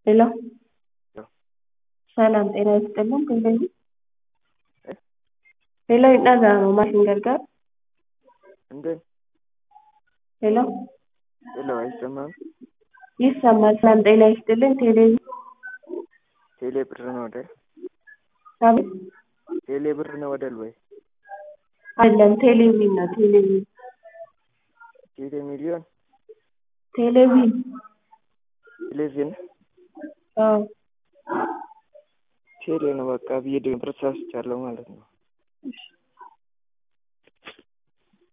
ሄሎ ሰላም ጤና ይስጥልን እንደምን ሄሎ dhaga'ama maal isin gargaaru እንዴት ሄሎ ሄሎ አይሰማም? ይሰማል ሰላም ጤና ይስጥልን ቴሌቪ ቴሌ ብር ነው አይደል? አቤት ቴሌ ብር ነው አይደል ወይ? አይደለም ቴሌቪዥን ነው ቴሌቪዥን ቴሌ ሚሊዮን ቴሌቪዥን ቴሌቪዥን አዎ ቴሌ ነው በቃ ብዬ ድምፅ ረሳስቻለሁ ማለት ነው።